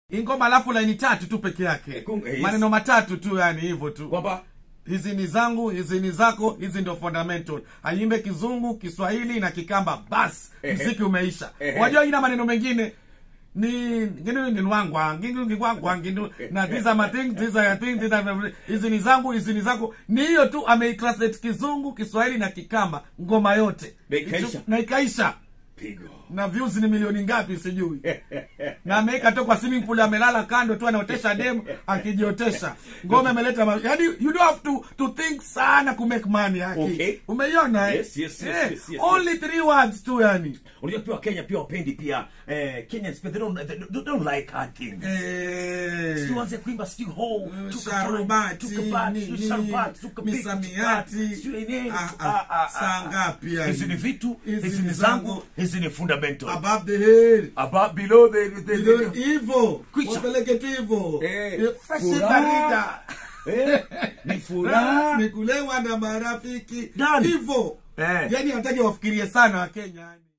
ingoma alafu laini tatu tu peke yake Eh, kung- eh, yes. maneno matatu tu yani hivyo tu kwamba hizi ni zangu hizi ni zako hizi ndio fundamental aimbe kizungu kiswahili na kikamba bas Ehe. mziki umeisha Ehe. wajua ina maneno mengine ni nginu ni nwangwa ngingu ngingwangwa ngindu na these are my things these are your things these are my- hizi ni zangu hizi ni zako ni hiyo tu ameitranslate kizungu kiswahili na kikamba ngoma yote Na ikaisha. na ikaisha pigo na views ni milioni ngapi sijui na ameweka tu kwa swimming pool amelala kando tu anaotesha dem akijiotesha ngome ameleta ma- yani you don't have to to think sana ku make money haki Okay. umeiona eh? Yes, yes, yes, Eh, yes, yes, only three words tu yani unajua pia wakenya pia wapendi pia eh, kenyans pia they don't, they don't- don't like hard things eh, tuanze kuimba sijui ho sharubati ni- ni- misamiati Ah, ah, saa ngapi yani? hizi ni vitu Hizi hizi ni ni zangu. zangu hizi ni fundamental above the head above below the, the, Ndio the, hivyo Kwisha. wapeleke tu hivyo Eh, Eh, fresh furaha. barida. eh, ni furaha ni kulewa na marafiki Done. hivyo Eh. yani hataki wafikirie sana wakenya yani